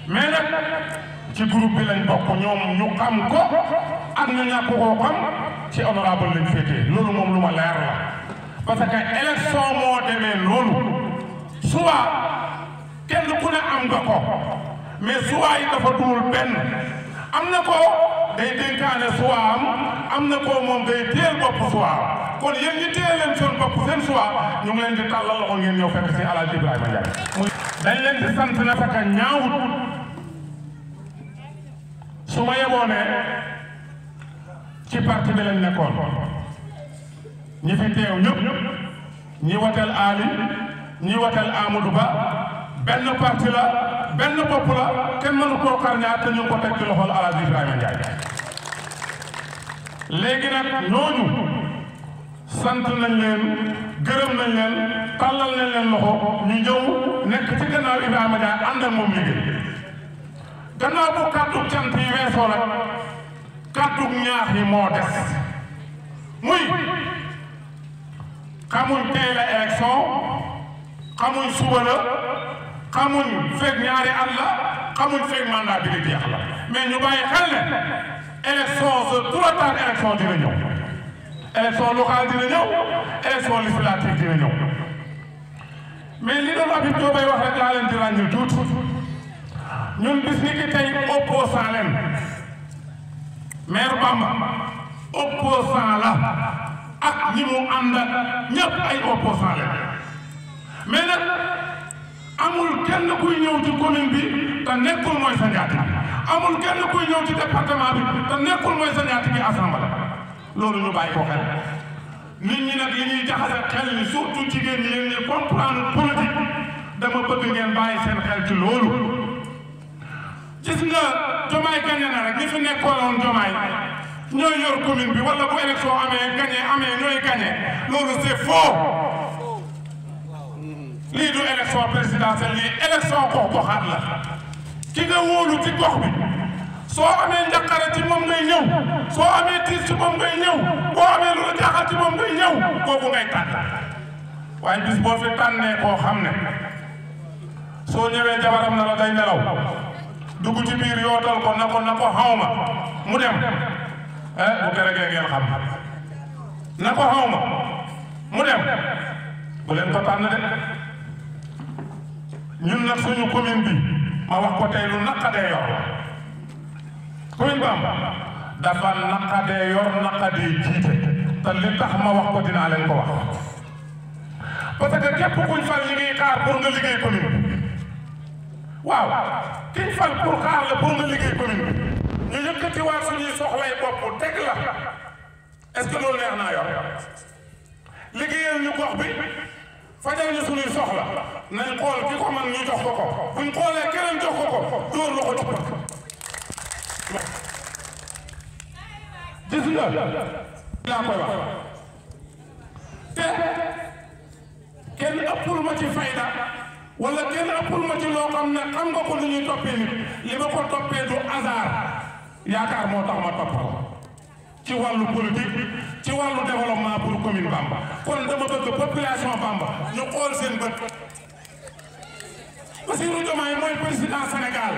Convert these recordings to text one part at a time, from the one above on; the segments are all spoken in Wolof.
mais nag ci groupe bi lañ bokk ñoom ñu xam ko ak ñu ñàkk koo xam ci honorable lañ féetee loolu moom lu ma leer la parce que élection moo demee loolu soit kenn ku ne am nga ko mais soit yi dafa duul benn am na ko day dénkaane soit am am na ko moom day téel bopp soit kon yéen ñi téye leen seen bopp seen soit ñu ngi leen di tàllal loxo ngeen ñëw fekk si Alaaji Ibrahima Ndiaye dañ leen di sant na fekk ñaawut su ma yeboo ne ci parti bi lañ nekkoon ñi fi teew ñëpp ñi wateel Ali ñi wateel Amadou Ba benn parti la benn bopp la kenn mënu koo xar ñaar te ñu ngi ko teg ci loxol Alaaji Ibrahima Ndiaye léegi nag ñooñu sant nañ leen gërëm nañ leen tàllal nañ leen loxo ñu ñëw nekk ci gannaaw Ibrahima Ndiaye ànd ak moom liggéey gannaaw bu kàddu cant yi weesoo nag kàddu ñaax yi moo des muy xamuñ tey la élection xamuñ suba la xamuñ fekk ñaari at la xamuñ fekk mandat bi di jeex la mais ñu bàyyi xel ne élection sa trop tard élection dina ñëw élection locale dina ñëw élection législative dina ñëw mais li doon Habib Diop bay wax rek laa leen di ràññil tuuti ñun bis ni ki tey opposant leen maire Bamba opposant la ak ñi mu ànd ak ñëpp ay opposant leen mais nag amul kenn kuy ñëw ci commune bi te nekkul mooy sa njaati amul kenn kuy ñëw ci département bi te nekkul mooy sa njaati gi assemblée loolu ñu bàyyi ko xel nit ñi nag li ñuy jaxase xel ni surtout jigéen ñi yéen ñi comprendre politique dama bëgg ngeen bàyyi seen xel ci loolu gis nga jomaay gañe na rek ñi fi nekkoon jomaay ñooy yor commune bi wala bu élection amee gañe amee ñooy gañe loolu c'est faux lii du élection présidentielle lii élection gox goxaat la ki nga wóolu ci gox bi soo amee njaqare ci moom ngay ñëw soo amee tiis ci moom ngay ñëw boo amee lu la jaaxal ci moom ngay ñëw kooku ngay tànn waaye bis boo fi tànnee koo xam ne soo ñëwee jabaram na la day nelaw dugg ci biir yootal ko na ko na ko xawma mu dem eh bu gërëgee ngeen xam na ko xawma mu dem bu leen ko tànn de ñun nag suñu commune bi ma wax ko tey lu naqadee yor commune Bamba dafa naqadee yor naqadee jiite te li tax ma wax ko dinaa leen ko wax parce que képp kuñ fal ñi ngi xaar pour nga liggéey commune bi waaw kiñ fal pour xaar la pour nga liggéey commune bi ñu yëkkati waa suñuy soxlay bopp teg la est-ce que loolu neex naa yor liggéeyal ñu gox bi fajal ñu suñuy soxla nañ xool ki ko man ñu jox ko ko buñ xoolee keneen jox ko ko dóor loxo ci pot gis nga laa koy wax te kenn ëppul ma ci fayda wala kenn ëppul ma ci loo xam ne xam nga ko lu ñuy toppee nit li ma ko toppee du hasard yaakaar moo tax ma topp ko ci wàllu politique ci wàllu développement pour commune Bamba kon dama bëgg population Bamba ñu xool seen bët Bassirou Diomaye mooy président Sénégal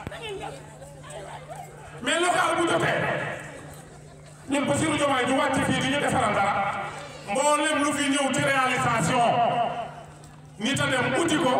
mais local bu jotee ñun Bassirou Diomaye du wàcc fii di ñu defaral dara mboolem lu fi ñëw ci réalisation nit a dem uti ko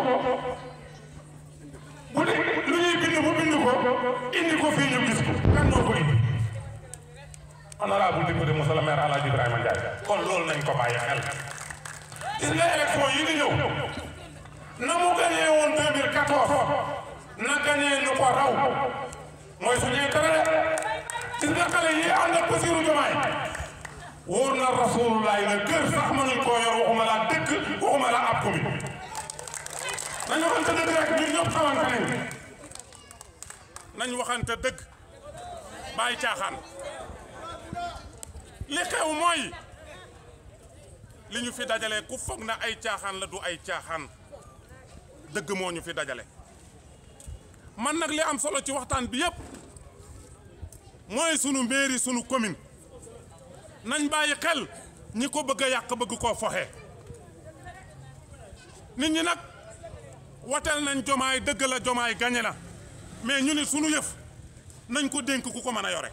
bu dee lu ñuy bind bu bind ko indi ko fii ñu gis ko kan moo ko indi honorable député monsieur le maire Alhaji Ibrahima Ndiaye kon loolu nañ ko bàyyi xel gis nga élection yi di ñëw na mu gañee woon 2014 na gañee nu ko raw mooy suñu intérêt gis nga xale yi ànd ak Bassirou Diomaye wóor na rasulullah na kër sax mënuñ koo yor waxuma la dëkk waxuma la ab commune nañu waxante dëgg rek ñun ñëpp xamante nañ nañ waxante dëgg bàyyi caaxaan li xew mooy li ñu fi dajale ku foog na ay caaxaan la du ay caaxaan dëgg moo ñu fi dajale man nag li am solo ci waxtaan bi yépp mooy sunu mairie sunu commune nañ bàyyi xel ñi ko bëgg a yàq bëgg koo foxe nit ñi nag wateel nañ jomaay dëgg la jomaay gañe na mais ñu ni sunu yëf nañ ko dénk ku ko mën a yore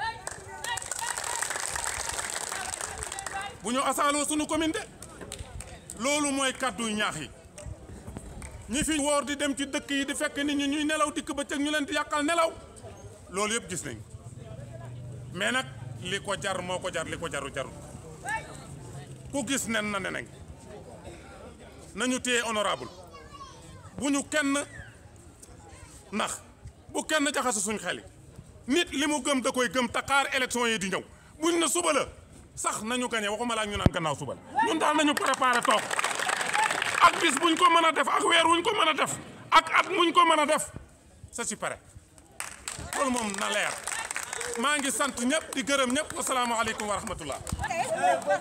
bu ñu asaaloo sunu commune de loolu mooy kàddu ñaax yi ñi fi woor di dem ci dëkk yi di fekk nit ñi ñuy nelaw dikk bëccëg ñu leen di yàqal nelaw loolu yëpp gis nañ mais nag li ko jar moo ko jar li ko jaru jarul ku gis nen na neneng nañu téye honorable bu ñu kenn nax bu kenn jaxase suñ xel yi nit li mu gëm da koy gëm te xaar élection yi di ñëw buñ na suba la sax nañu gañe waxuma laa ñu naan gannaaw suba la ñun daal nañu préparé toog ak bis buñ ko mën a def ak weer wuñ ko mën a def ak at muñ ko mën a def ça si pare loolu moom na leer maa ngi sant ñëpp di gërëm ñëpp asalaamaaleykum wa rahmatullah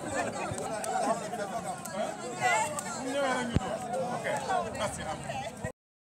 ok merci